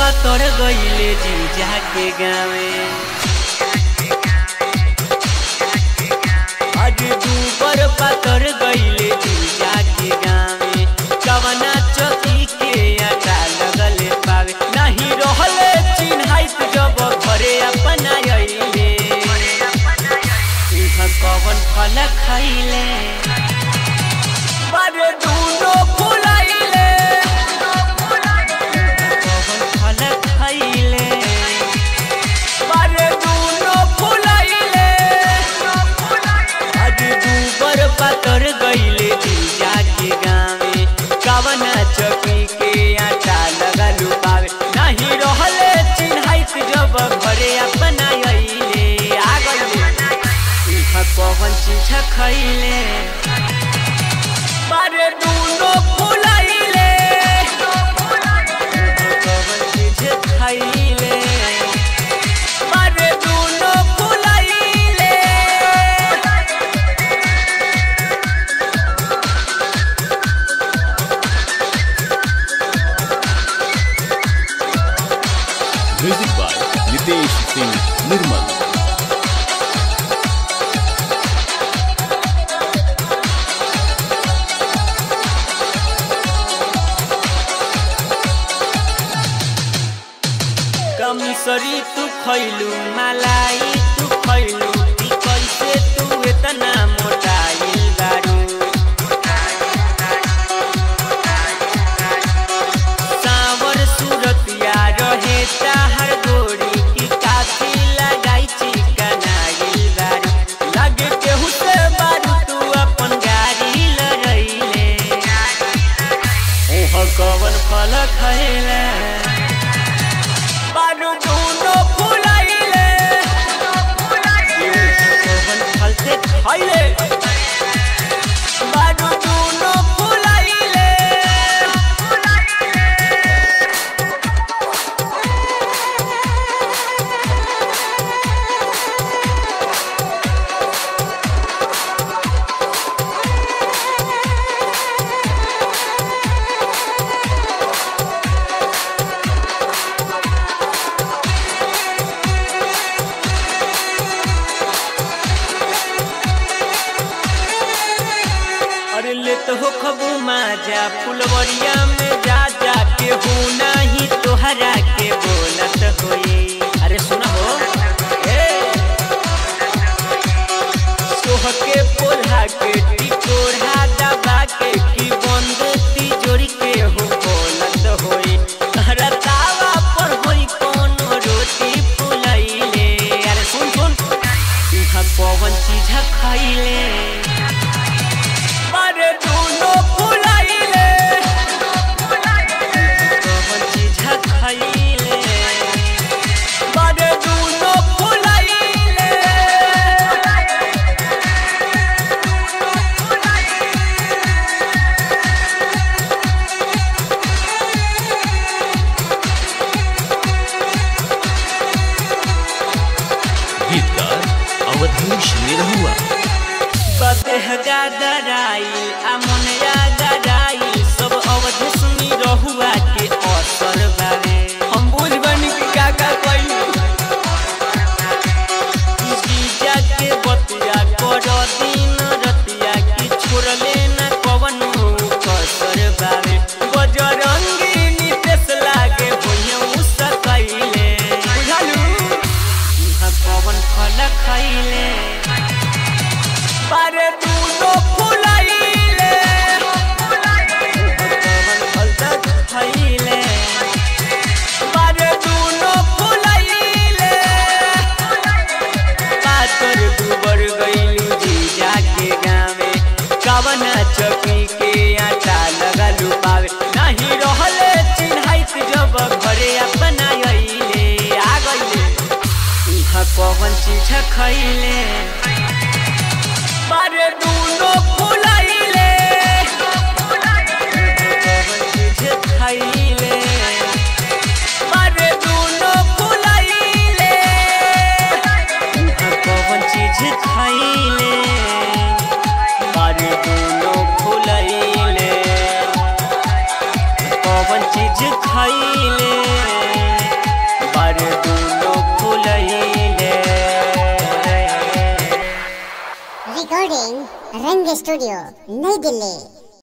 पातर गईले जीजा के गावे आज दूबर पातर गईले जीजा के गावे कवना चौकी के आटा लगले पावे नहीं रहले चिन्हाइत जब घरे अपना अइले इहाँ कवन फल खइले बारे दूनो फुलाइले कवन फल खइले बारे दूनो फुलाइले आज दूबर पातर गईले जीजा के गावे कवना चौकी के आटा लगलू पावे नहीं रहले चिन्हाइत जब घरे अपना अइले आ गइले इहाँ कवन चीज खइले बारे दूनो फुलाइले कवन चीज खइले बारे दूनो फुलाइले म्यूजिक बाय नितेश सिंह निर्मल कमसरी तू खैलू मलाई तू खैलू ई कैसे तू इतना मोटाइल बारू सावर सूरतिया रहे चाहर गोरी की काफी लगाई चिकनाइल बारू लगे केहू से बारू तू अपन गाड़ी लड़ैले ओह कवन फल खैले बारू दूनो फुलाइले कवन फल से खइले बारू दूनो फुलाइले अरे ले तो हो खबू माजा फुलवरिया में जा जा के हो नाही तोहरा के बोलत होई अरे सुना हो ए सोह के पोल्हा के टिकोढ़ा दबा के की बंद तिजोरी के हो बोलत होई तहरा तावा पर होई कोनो रोटी फुलैले अरे सुन सुन इहाँ कौन चीज खइले बारे दूनो फुलाइले कवन चीज खइले बारे दूनो फुलाइले गीतकार अवधेश निरहुआ बदेह गादराई आ मनया गराई सब अवधि सुनी रहुआ के असर बारे हम बुझ बनी कि का का कइली जीजा के बतिया कर दिन रतिया की छोड़ले न कवन कसर बारे बजरंगी नितेश लागे होइए मुसकैले बुझालू इहाँ कवन फल खइले बारे दूनो फुलाइले कवन फल तक खइले बारे दूनो फुलाइले पातर दुबर गइलू जीजा के गावे कवना चौकी के आटा लगलू पावे नहीं रहले चिन्हाइत जब घरे अपना अइले आ गइले इहाँ कवन चीज खइले बारे दूनो फुलाइले कवन चीज खइले बारे दूनो फुलाइले इहाँ कवन चीज खइले बारे दूनो फुलाइले कवन चीज खइले रंग स्टूडियो नई दिल्ली